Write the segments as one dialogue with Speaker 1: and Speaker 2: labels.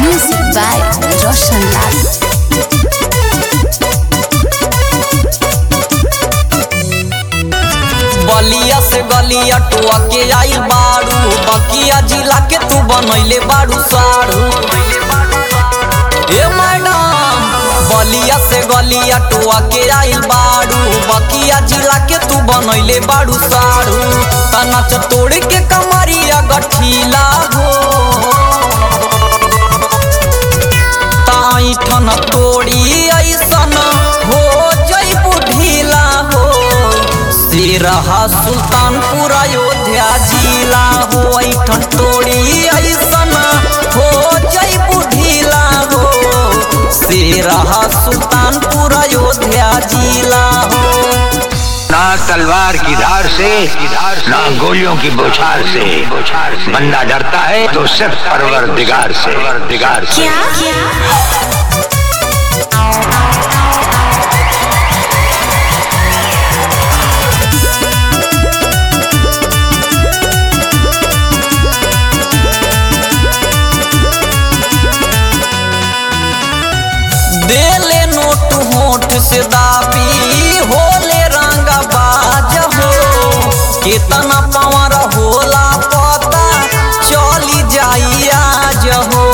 Speaker 1: Music by Roshan Lal.
Speaker 2: बलिया से गलिया टुआ के आइल बारू बकिया जिला के तू बनैले बारू सारू ए मैडम बलिया से गलिया टुआ के आइल बारू बकिया जिला के तू बनैले बारू सारू तनाच तोड़ के कमरिया गठीला हो ताई ठन तोड़ी ऐसन हो जई ढीला हो सिरहा सुल्तानपुर अयोध्या जिला हो ऐठन तोड़ी ऐसन हो जई ढीला हो सिरहा सुल्तानपुर अयोध्या जिला हो
Speaker 3: ना तलवार की धार से ना गोलियों की बौछार से बंदा डरता है तो सिर्फ परवर दिगार से दिगार से
Speaker 2: देले नोट होठ से दाबी होले रंग बाज हो कितना पावर होला पता चली जाई आज हो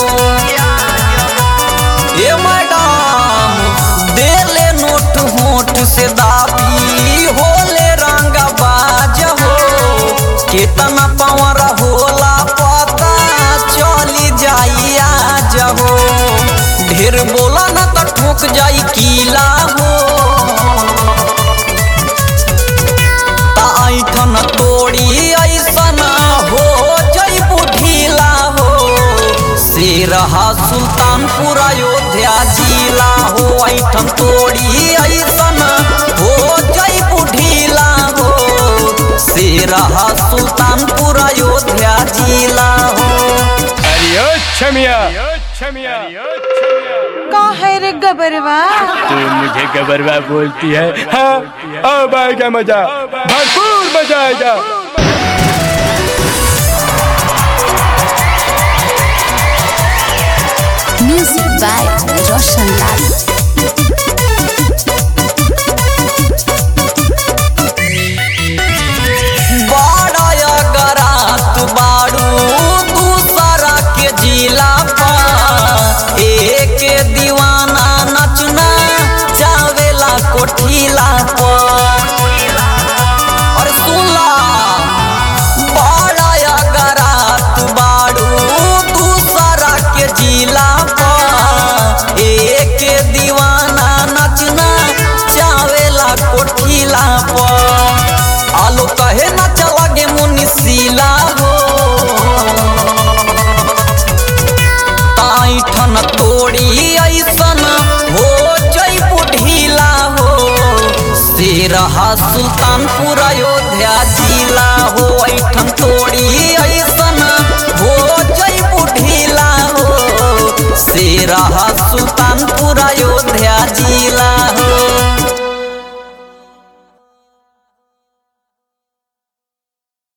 Speaker 2: ए मैडम देले नोट होठ से दाबी होले रंग बाज हो कितना पावर होला पता चली जाई आज हो ढेर बोला ना तो ठोक जाई कीला हो ऐठन तोड़ी ऐसन हो जई ढीला हो सिरहा सुल्तानपुर अयोध्या जिला हो ऐठन तोड़ी ऐसन हो जई ढीला हो सिरहा सुल्तानपुर अयोध्या जिला हो
Speaker 4: अरे छमिया छमिया
Speaker 5: का है रे गबरवा
Speaker 4: तू मुझे गबरवा बोलती है हाँ अब आएगा मजा भरपूर मजा आएगा
Speaker 1: Music by Roshan Lal.
Speaker 2: बड़ा गरात बारू दूसरा के जिला पर एक दीवाना नचना चावेला कोठीला पर और सुला बड़ा गरात बारू दूसरा के जिला पर एक दीवाना नचना चावेला कोठीला पर आलो कहे न चलागे मुनिसिला हो ऐठन तोड़ी ऐसन हो जई ढीला हो सिरहा सुल्तानपुर अयोध्या जिला हो ऐठन